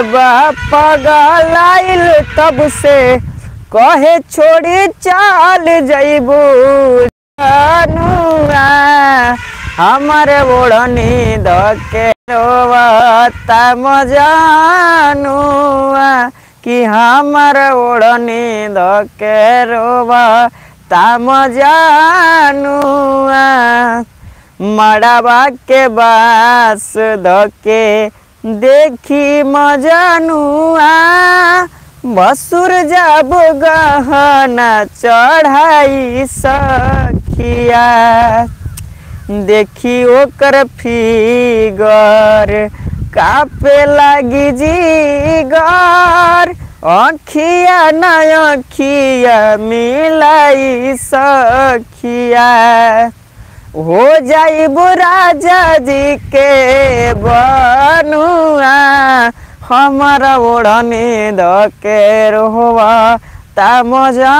बापा गलाइल तब से कहे छोड़ी चाल जइबू जानुआ हमारे ओढ़नी धके रोवता मजानुआ कि हमार ओढ़नी धके रोवता मजानुआ मड़ावा के बास धके देखी मजानुआ बसुर जब गहना चढ़ाई सखिया देखी ओकर फिगर कापे लागी जीगर अखिया न अखिया मिलाई सखिया हो जाइबू राजा जी के बनुआ हमारा ओढ़नी धके रोवा ताम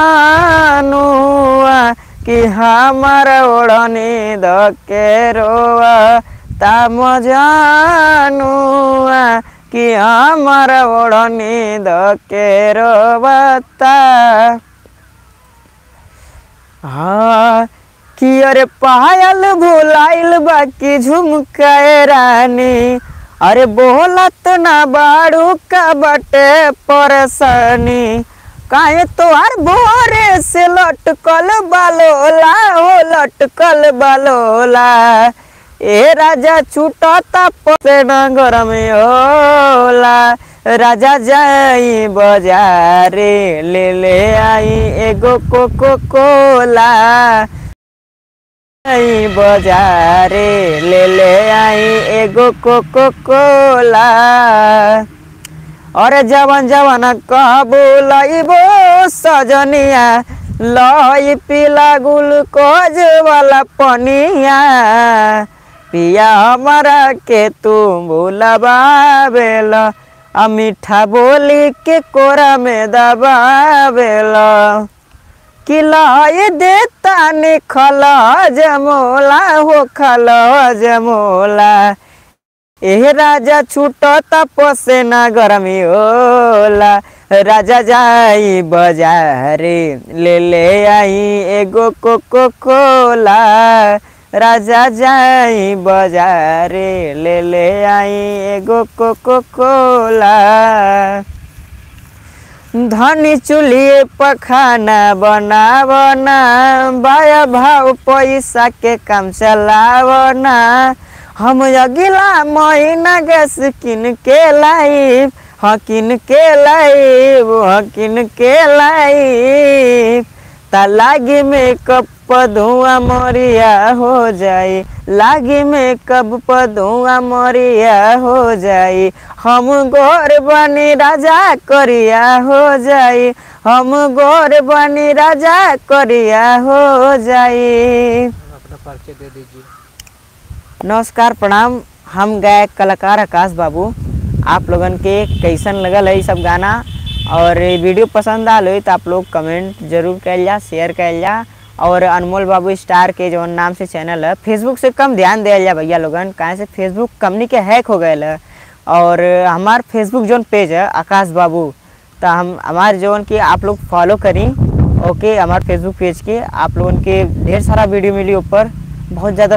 जानुआ कि हमारा ओढ़नी धके रोवा ताम जानुआ कि हमारा ओढ़नी धके रोवता हाँ कि अरे पायल भुलाइल बाकी झुमकाए रानी अरे बोलत ना बाड़ू का बटे परेशानी काहे तोहार भोरे से लटकल बालोला हो लटकल बालोला ए राजा छूटता पसे नगर में होला राजा जाई बाजारे ले ले आई एगो कोको कोला आई बाजारे ले ले आई एगो कोको कोला अरे जवन जवन कहबो लइबो सजनिया लई पीला ग्लूकोज वाला पनिया पिया हमारा के तू भूलबावेला आ मीठा बोली के कोरा में दबावेला किलाई देता निखल जमोला हो खल जमोला एह राजा छूटता पसे ना गरमी होला राजा जाई बाजारे ले ले आई एगो कोको कोला राजा जाई बाजारे ले ले आई एगो कोको कोला धनी चूल्हे पखाना बनावना बाया भाव पैसा के काम चलावना हम अगिला महीना गैस किन के लाइब हाँ किन के लाइब हाँ किन के लाइब ता लागी में कब धुआं मरिया हो जाई लागी में कब धुआं मरिया हो जाई हम गोर बनी राजा करिया हो जाई हम गोर बनी राजा करिया हो जाई अपना परिचय दे दीजिए नमस्कार प्रणाम हम गायक कलाकार आकाश बाबू आप लोगन के कैसन लगल है ई सब गाना और ये वीडियो पसंद आल हो तो आप लोग कमेंट जरूर कैल जा शेयर कैल जा और अनमोल बाबू स्टार के जो नाम से चैनल है फेसबुक से कम ध्यान दिया जा भैया लोगन काहे से फेसबुक कंपनी के हैक हो गए है और हमार फेसबुक जोन पेज है आकाश बाबू तो हम हमारे जोन की आप लोग फॉलो करी ओके हमारे फेसबुक पेज के आप लोगन के ढेर सारा वीडियो मिली ऊपर बहुत ज़्यादा